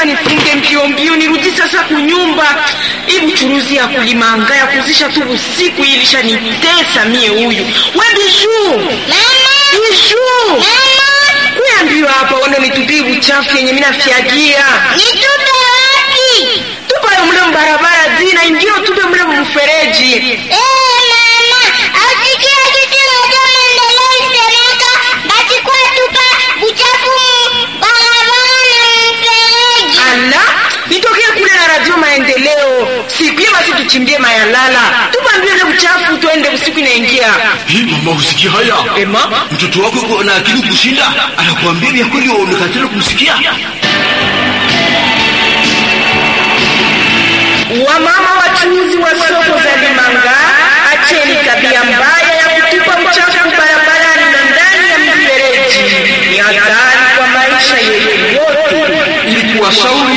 lazima nifunge mbio mbio nirudi sasa kunyumba. Hii buchuruzi ya kulimanga ya kuzisha tu usiku hii ilishanitesa mie huyu. We Bijuu, Bijuu, kuya mbio hapa wende nitupie buchafu yenye mina fyagia Nitupe wapi? tupayo mule mbarabara zina ingio tupe mule mfereji. Eh, mama, asikia kitu moja maendeleo isemeka basi kwa tupa buchafu mu barabara na mfereji. Ala, nitokee kule na radio maendeleo sikuye, basi tuchimbie mayalala, tupambie ile buchafu tuende usiku inaingia. Hii mama, usikia haya? Ema, Mtoto wako yuko na akili kushinda, anakuambia vya kweli, waonekatana kumsikia. wamama wachuuzi wa soko za Limanga, acheni tabia mbaya ya kutupa uchafu barabarani na ndani ya mifereji. Ni hatari kwa maisha yetu wote. Ili kuwashauri